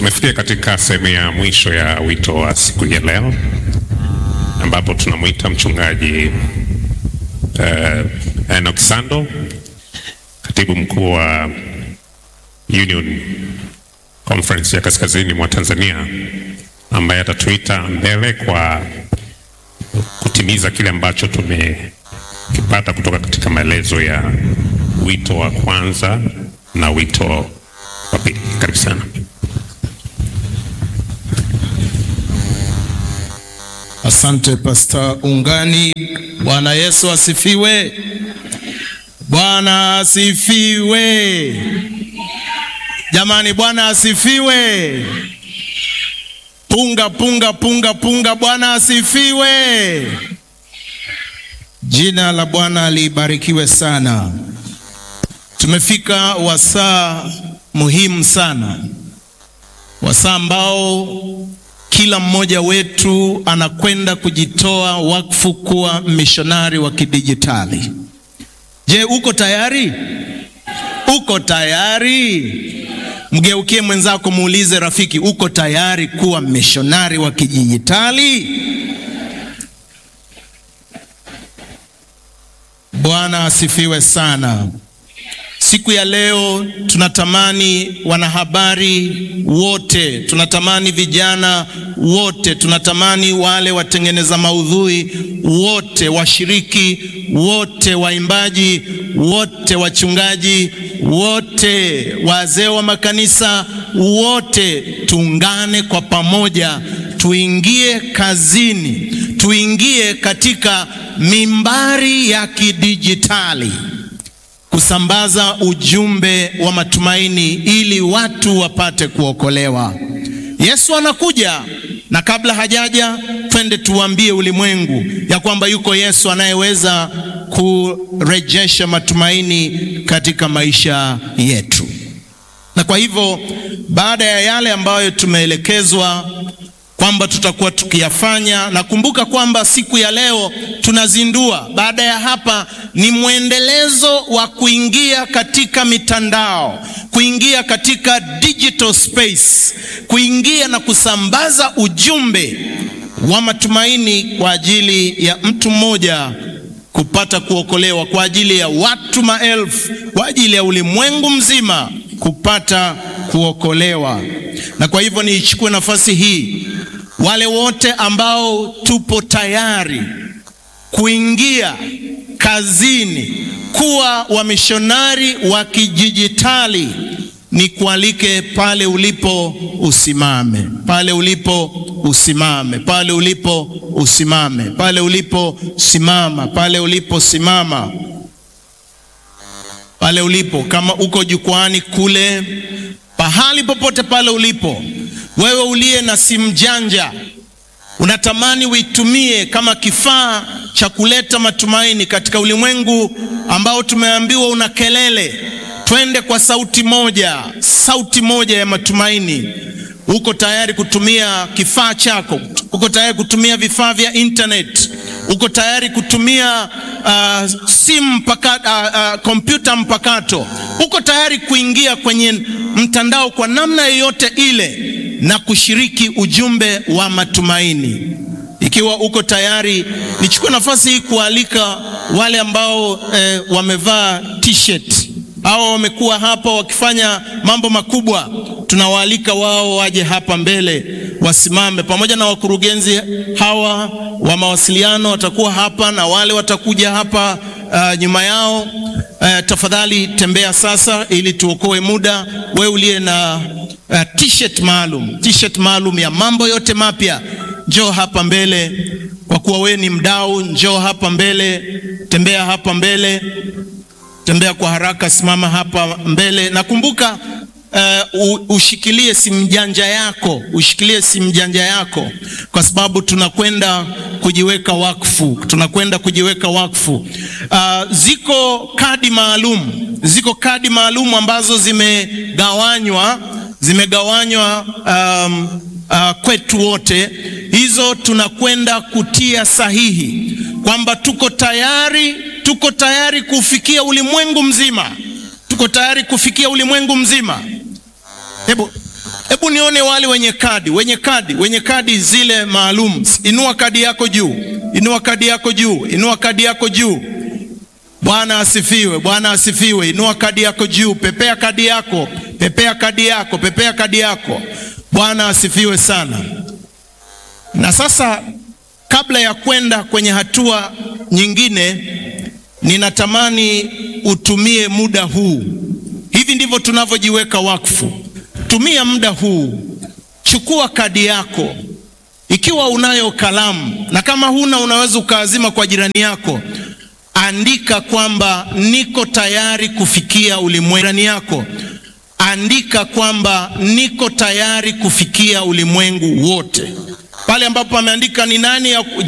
Tumefikia katika sehemu ya mwisho ya wito wa siku ya leo ambapo tunamwita mchungaji uh, Enoch Sando, katibu mkuu wa Union Conference ya Kaskazini mwa Tanzania, ambaye atatuita mbele kwa kutimiza kile ambacho tumekipata kutoka katika maelezo ya wito wa kwanza na wito wa pili. Karibu sana. Asante Pasta Ungani. Bwana Yesu asifiwe. Bwana asifiwe. Jamani, Bwana asifiwe. Punga punga punga punga, Bwana asifiwe. Jina la Bwana libarikiwe sana. Tumefika wasaa muhimu sana, wasaa ambao kila mmoja wetu anakwenda kujitoa wakfu kuwa mishonari wa kidijitali. Je, uko tayari? Uko tayari? Mgeukie mwenzako, muulize rafiki, uko tayari kuwa mishonari wa kidijitali? Bwana asifiwe sana. Siku ya leo tunatamani wanahabari wote, tunatamani vijana wote, tunatamani wale watengeneza maudhui wote, washiriki wote, waimbaji wote, wachungaji wote, wazee wa makanisa wote, tuungane kwa pamoja, tuingie kazini, tuingie katika mimbari ya kidijitali kusambaza ujumbe wa matumaini ili watu wapate kuokolewa. Yesu anakuja, na kabla hajaja, twende tuambie ulimwengu ya kwamba yuko Yesu anayeweza kurejesha matumaini katika maisha yetu. Na kwa hivyo, baada ya yale ambayo tumeelekezwa kwamba tutakuwa tukiyafanya. Nakumbuka kwamba siku ya leo tunazindua. Baada ya hapa ni mwendelezo wa kuingia katika mitandao, kuingia katika digital space, kuingia na kusambaza ujumbe wa matumaini kwa ajili ya mtu mmoja kupata kuokolewa, kwa ajili ya watu maelfu, kwa ajili ya ulimwengu mzima kupata kuokolewa. Na kwa hivyo niichukue nafasi hii wale wote ambao tupo tayari kuingia kazini kuwa wamishonari wa kidijitali, ni kualike pale ulipo usimame, pale ulipo usimame, pale ulipo usimame, pale ulipo simama, pale ulipo simama, pale ulipo, kama uko jukwani kule, pahali popote pale ulipo wewe uliye na simu janja unatamani uitumie kama kifaa cha kuleta matumaini katika ulimwengu ambao tumeambiwa una kelele. Twende kwa sauti moja, sauti moja ya matumaini. Uko tayari kutumia kifaa chako? Uko tayari kutumia vifaa vya internet? Uko tayari kutumia uh, simu mpaka kompyuta uh, uh, mpakato? Uko tayari kuingia kwenye mtandao kwa namna yoyote ile na kushiriki ujumbe wa matumaini. Ikiwa uko tayari, nichukue nafasi hii kualika wale ambao eh, wamevaa t-shirt au wamekuwa hapa wakifanya mambo makubwa, tunawaalika wao waje hapa mbele wasimame, pamoja na wakurugenzi hawa wa mawasiliano watakuwa hapa na wale watakuja hapa uh, nyuma yao. Uh, tafadhali tembea sasa ili tuokoe muda. Wewe uliye na uh, t-shirt maalum, t-shirt maalum ya mambo yote mapya, njoo hapa mbele. Kwa kuwa wewe ni mdau, njoo hapa mbele, tembea hapa mbele, tembea kwa haraka, simama hapa mbele. Nakumbuka uh, ushikilie simu janja yako, ushikilie simu janja yako, kwa sababu tunakwenda kujiweka wakfu, tunakwenda kujiweka wakfu. Uh, ziko kadi maalum, ziko kadi maalum ambazo zimegawanywa, zimegawanywa um, uh, kwetu wote. Hizo tunakwenda kutia sahihi kwamba tuko tayari, tuko tayari kufikia ulimwengu mzima, tuko tayari kufikia ulimwengu mzima. Hebu Hebu nione wale wenye kadi, wenye kadi, wenye kadi zile maalum. Inua kadi yako juu, inua kadi yako juu, inua kadi yako juu. Bwana asifiwe, Bwana asifiwe. Inua kadi yako juu, pepea kadi yako, pepea kadi yako, pepea kadi yako. Bwana asifiwe sana. Na sasa kabla ya kwenda kwenye hatua nyingine, ninatamani utumie muda huu. Hivi ndivyo tunavyojiweka wakfu. Tumia muda huu, chukua kadi yako, ikiwa unayo kalamu, na kama huna, unaweza ukaazima kwa jirani yako. Andika kwamba niko tayari kufikia ulimwengu. Jirani yako andika kwamba niko tayari kufikia ulimwengu wote. Pale ambapo ameandika ni nani ya